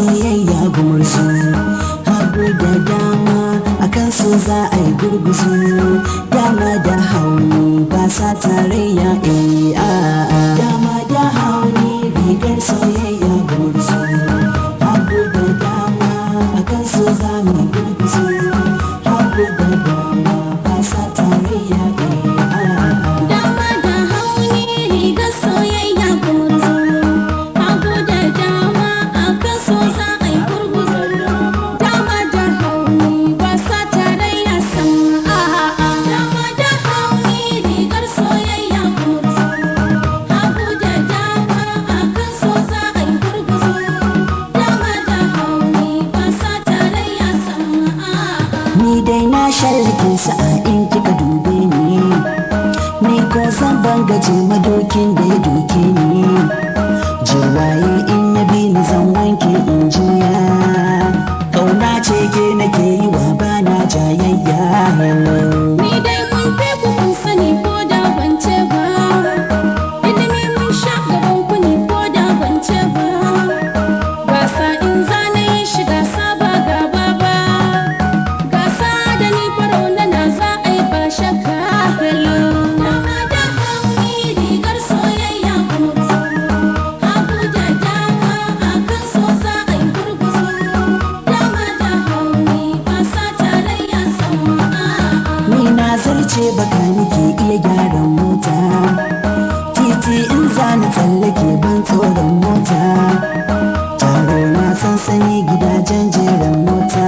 soyayya gumurzu hagu da dama akan so za a yi gurguzu dama da hauni ba sa tarayya eh a'a dama da hauni rigar soyayya gumurzu hagu da dama akan so za mu yi gurguzu hagu da dama ba sa tarayya eh a'a Dama da hauni rigar soyayya gumurzu Hagu da dama akan so za a yi gurguzu Dama da hauni ba sa tarayya sam a'a Dama da hauni rigar soyayya gumurzu Hagu da dama akan so za a yi gurguzu Dama da hauni ba sa tarayya sam a'a Ni dai na shallake sa'a in kika dube ni Ni ko zan bangaje madokin da ya doke ni Jirwaye in ya bi ni zan wanke in juya Kauna ce ke nake yi wa bana jayayya hello Ni dai mun fi ku kun sani ko da ban ce ba Ilimi mun sha gaban ku ne ko da ban ce ba Gasa in zana yi shi gasa ba gaba ba Gasa da ni faro na na za a yi ba shakka hello Dama da hauni rigar soyayya gumurzu Hagu da dama akan so za a yi gurguzu Dama da hauni ba sa tarayya sama a'a Ni na zarce baka nake iya gyaran mota Titi in zani tsallake ban tsoron mota Taro na sansani gidajen jeren mota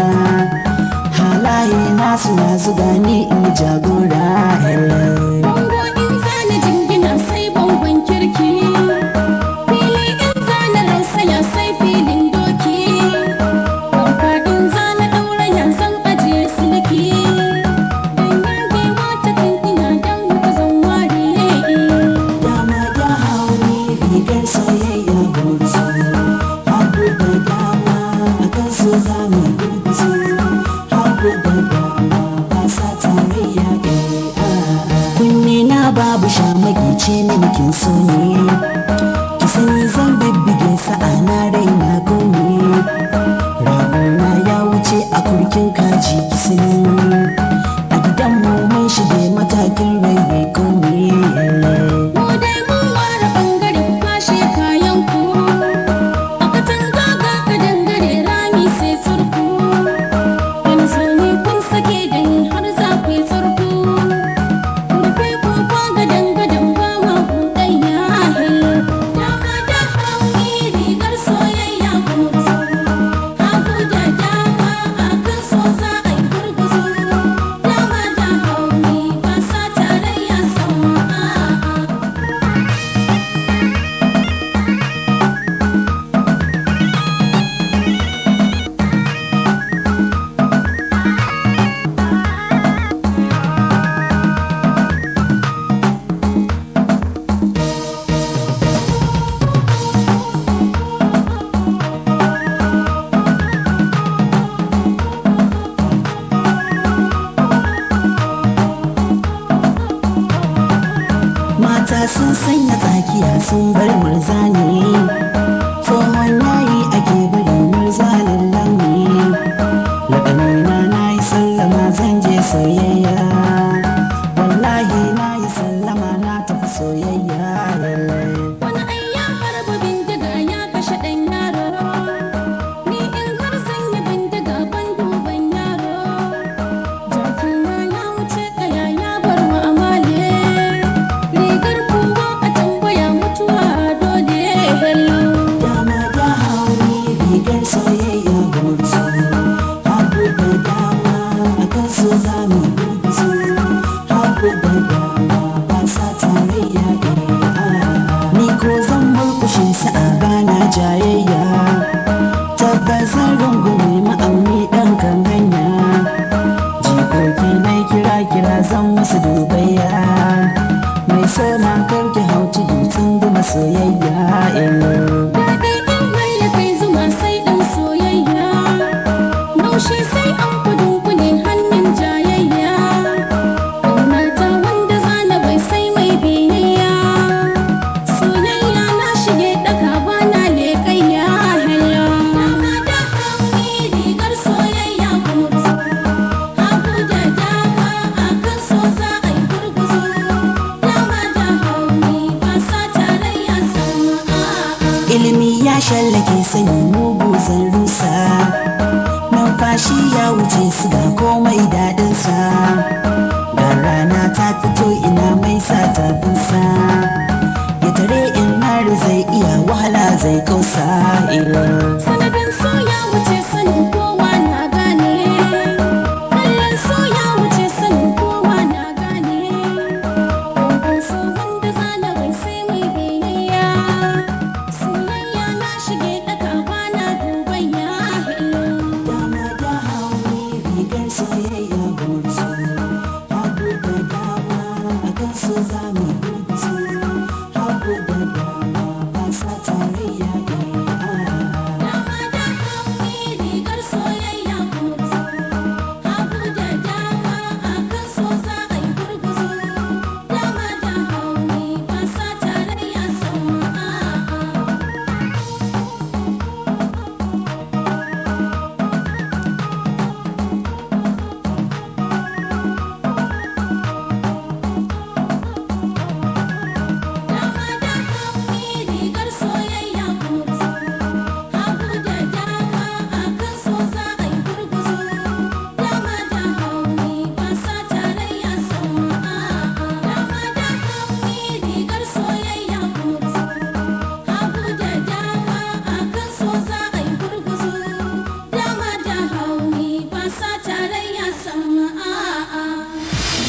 Halaye na suna zuga ni in jagora hello Bango in zana jingina sai bangon kirki Fili in zana rausaya sai filin doki Banka in zana ɗauraya zan ajiye silki Dan yagewa ta kan ina dan haka zan ware Dama da hauni rigar soyayya gurzu Hagu da dama akan so za mu gurguzu Hagu da dama ba sa tarayya eh a'a Kunne na babu shamaki ce mini kin so ne Ki sani zan bibbige sa'a na raina ko ne Ragona ya wuce a kurkin kaji ki sani A gidanmu mun shige matakin raye ko ne Mu dai mun ware ɓangare ku kwashe kayan ku A katanga ga ka dangare rami sai surku Wani zaune kun sake da ni har za ku yi tsarku Ku rufe kofa gadan gadan ba ma buɗayya hello Dama da hauni rigar soyayya gumurzu Hagu da dama akan so za a yi gurguzu Dama da hauni ba sa tarayya sama a'a Mata sun sanya tsakiya sun bar murzani Tsohon yayi ake bari murzanin launi Laƙanina na yi sallama zan je soyayya Wallahi na yi sallama na tafi soyayya lallai Wani ai ya harba bindiga ya kashe ɗan yaro Ni in har zan yi bindiga ban duban yaro Jakina ya wuce ƙaya ya bar wa amale Rigar kowa a tambaya mutuwa dole hello Dama da hauni rigar soyayya gurzu Hagu da dama akan so za mu yi shi ya wuce su ga komai daɗinsa ga rana ta fito ina mai sa tafinsa ya tare in har zai iya wahala zai kausa ilo sanadin